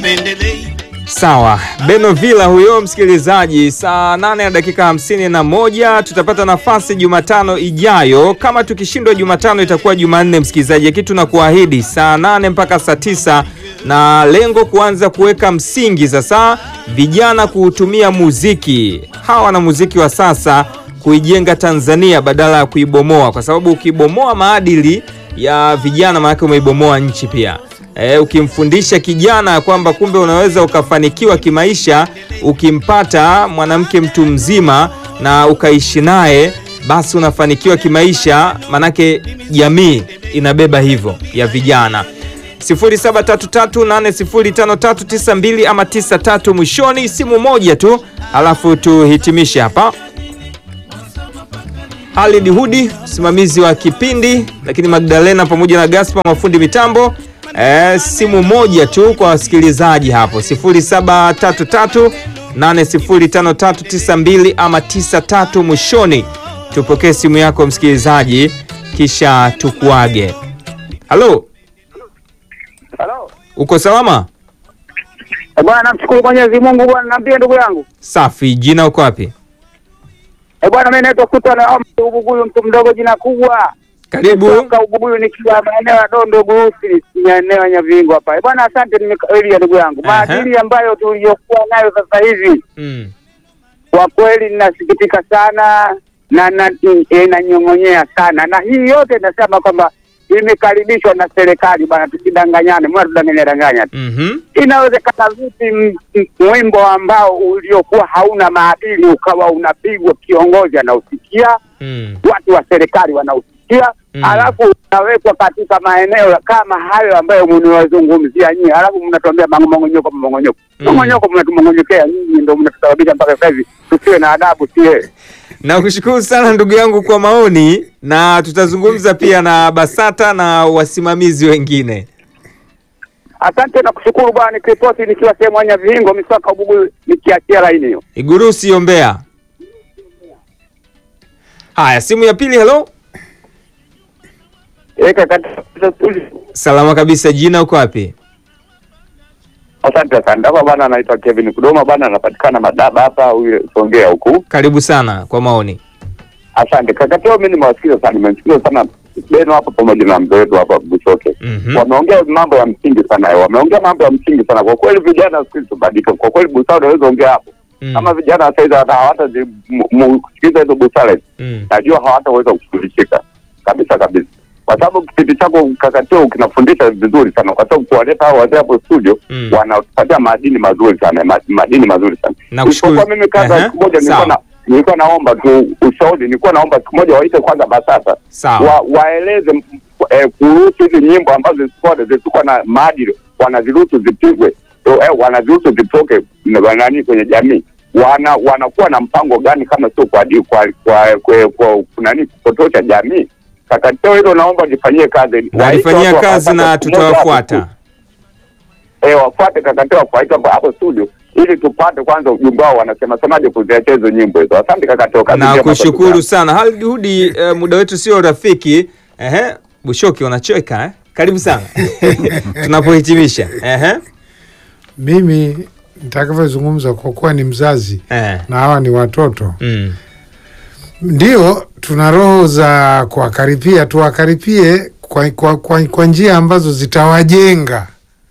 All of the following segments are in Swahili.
sipendelei Sawa, Beno Villa huyo msikilizaji. Saa nane na dakika hamsini na moja tutapata nafasi Jumatano ijayo. Kama tukishindwa Jumatano itakuwa Jumanne msikilizaji, lakini tunakuahidi saa nane mpaka saa tisa na lengo kuanza kuweka msingi sasa, vijana kuutumia muziki hawa na muziki wa sasa kuijenga Tanzania badala ya kuibomoa, kwa sababu ukibomoa maadili ya vijana, maanake umeibomoa nchi pia. E, ukimfundisha kijana kwamba kumbe unaweza ukafanikiwa kimaisha ukimpata mwanamke mtu mzima na ukaishi naye, basi unafanikiwa kimaisha, manake jamii inabeba hivyo ya vijana. 0733805392 ama 93 mwishoni, simu moja tu, alafu tuhitimishe hapa. Halid Hudi msimamizi wa kipindi, lakini Magdalena pamoja na Gaspar mafundi mitambo. E, simu moja tu kwa wasikilizaji hapo 0733 805392 ama 93 mwishoni. Tupokee simu yako msikilizaji, kisha tukuage. Halo, Halo. uko salama? Eh, bwana namshukuru Mwenyezi Mungu bwana naambia ndugu yangu. Safi. Jina uko wapi? Eh, bwana mimi naitwa Sultan Omar Ubuguyu mtu mdogo jina kubwa. Karibu. Kutoka Ubuguyu nikiwa maeneo ya Dondo Gurusi, maeneo ya Nyavingo hapa. Eh, bwana asante nimekaelia ndugu yangu. Aha. Maadili ambayo tuliyokuwa nayo sasa hivi Mm. kwa kweli ninasikitika sana na na inanyong'onyea sana, na hii yote nasema kwamba imekaribishwa na serikali bwana, tusidanganyane, mbona tudanganya danganya tu. Mhm. Inawezekana vipi m- m- mwimbo ambao uliokuwa hauna maadili ukawa unapigwa, kiongozi anausikia, Mm. watu wa serikali wanausikia, Mm. alafu unawekwa katika maeneo ya- kama hayo ambayo mnawazungumzia nyinyi, alafu mnatuambia mang'ong'onyoko mang'ong'onyoko Mm. mang'ong'onyoko, mnatumong'onyokea nyinyi, ndio mnatusababisha mpaka sasa hivi tusiwe na adabu, sie Nakushukuru sana ndugu yangu kwa maoni, na tutazungumza pia na BASATA na wasimamizi wengine. Asante na kushukuru bwana, nikiripoti nikiwa sehemu ya Nyavihingo, Miswaka, Ubugu, nikiachia laini hiyo. Igurusi ombea. Haya, simu ya pili. Hello, Eka katika salama kabisa. Jina uko wapi? Asante sana hapa bana, anaitwa Kevin Kudoma bana, anapatikana Madaba hapa huyu Songea huku. Karibu sana kwa maoni. Asante kakateo, mimi nimewasikiza sana, nimemsikiza sana Beno hapo pamoja na mzee wetu hapa Busoke. Mhm. Wameongea mambo ya msingi sana, wameongea mambo ya msingi sana kwa kweli. Vijana siku hizi tubadilike kwa kweli, busara unaweza ongea hapo Mm. kama vijana sasa hivi hata hawata kusikiliza hizo busara, Mm. najua hawataweza kushughulikika kabisa kabisa, kwa sababu kipindi chako kakateo kinafundisha vizuri sana, kwa sababu kuwaleta hao wazee hapo studio Mm. wanatupatia madini mazuri sana, ma- madini mazuri sana. Nakushukuru. Isipokuwa mimi kaza Aha, siku moja nilikuwa sawa. na nilikuwa naomba tu ushauri, nilikuwa naomba siku moja waite kwanza BASATA Sawa. wa, waeleze m- eh, kuruhusu hizi nyimbo ambazo zisikuwa zisikuwa na maadili, wanaziruhusu zipigwe, eh, wanaziruhusu zitoke na- nani kwenye jamii wana wanakuwa na mpango gani kama sio kwa kwa kwa, kwa, kwa, kwa, kwa nani kupotosha jamii? Kakateo hilo naomba lifanyie kazi, Waite Nalifanyia watu wa kazi BASATA na siku moja hapo tutawafuata. eh, wafuate kakateo wafuate hapo hapo studio ili tupate kwanza ujumbe wao wanasema semaje kuziachia hizo nyimbo hizo. Asante kakateo, kazi Na njema kwa kushukuru ndugu sana Halid Hudi. Eh, muda wetu sio rafiki. Ehe, Bushoki unacheka eh? Karibu sana tunapohitimisha. Ehe. Mimi nitakavyozungumza kwa kuwa ni mzazi Eh. na hawa ni watoto, Mm. ndio tuna roho za kuwakaripia, tuwakaripie kwa, kwa, kwa, kwa njia ambazo zitawajenga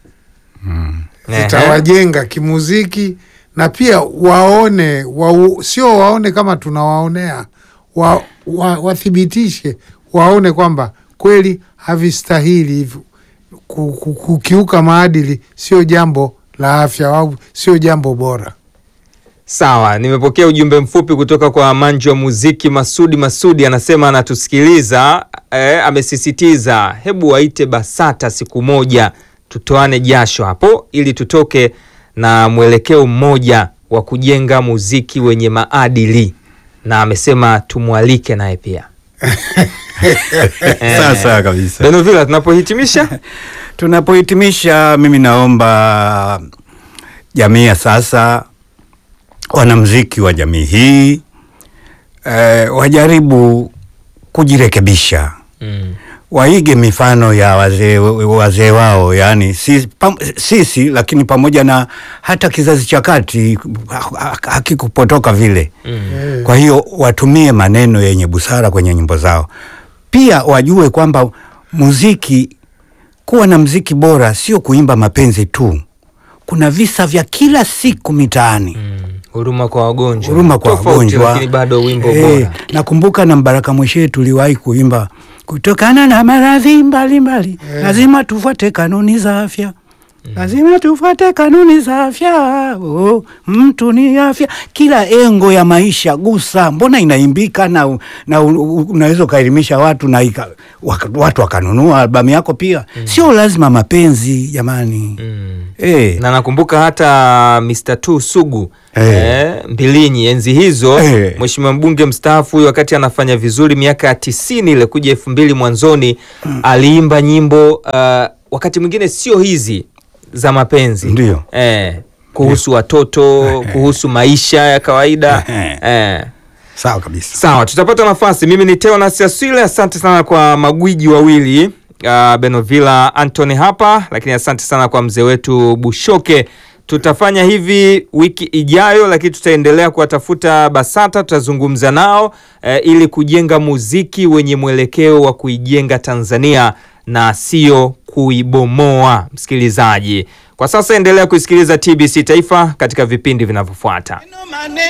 Ehe. zitawajenga kimuziki na pia waone wa, sio waone kama tunawaonea wa, wa, wathibitishe waone kwamba kweli havistahili hivyo ku- ku- kukiuka maadili sio jambo la afya au sio jambo bora. Sawa, nimepokea ujumbe mfupi kutoka kwa manjo wa muziki Masudi Masudi, anasema anatusikiliza eh, amesisitiza hebu waite BASATA siku moja tutoane jasho hapo, ili tutoke na mwelekeo mmoja wa kujenga muziki wenye maadili, na amesema tumwalike naye pia. Sawa sawa kabisa. Benovila, tunapohitimisha Tunapohitimisha, mimi naomba jamii ya sasa, wanamziki wa jamii hii eh, wajaribu kujirekebisha, mm. waige mifano ya wazee wazee wao, yani sisi, pam, sisi lakini pamoja na hata kizazi cha kati ha- ha- hakikupotoka vile Eh, kwa hiyo watumie maneno yenye busara kwenye nyimbo zao. Pia wajue kwamba muziki, kuwa na muziki bora sio kuimba mapenzi tu. Kuna visa vya kila siku mitaani, Mm. Huruma kwa wagonjwa, huruma kwa Tofauti, wagonjwa, lakini bado wimbo Eh, bora. Nakumbuka na Mbaraka Mweshe tuliwahi kuimba kutokana na maradhi mbalimbali, lazima tufuate kanuni za afya lazima tufuate kanuni za afya. Oh, mtu ni afya, kila engo ya maisha gusa. Mbona inaimbika na, na u- u- unaweza ukaelimisha watu na ika, waka, watu wakanunua albamu yako pia. Sio lazima mapenzi jamani. Mm. Eh, na nakumbuka hata Mr. Tu Sugu Eh. eh, Mbilinyi enzi hizo Eh. mheshimiwa mbunge mstaafu huyo wakati anafanya vizuri miaka ya tisini ile kuja elfu mbili mwanzoni aliimba nyimbo uh, wakati mwingine sio hizi za mapenzi Ndio. eh, kuhusu watoto kuhusu maisha ya kawaida Eh. eh. sawa kabisa. Sawa, tutapata nafasi. Mimi ni Teonas Aswile, asante sana kwa magwiji wawili uh, Benovila Anthony hapa, lakini asante sana kwa mzee wetu Bushoke. Tutafanya hivi wiki ijayo, lakini tutaendelea kuwatafuta BASATA, tutazungumza nao eh, ili kujenga muziki wenye mwelekeo wa kuijenga Tanzania na sio kuibomoa. Msikilizaji, kwa sasa endelea kusikiliza TBC Taifa katika vipindi vinavyofuata. maneno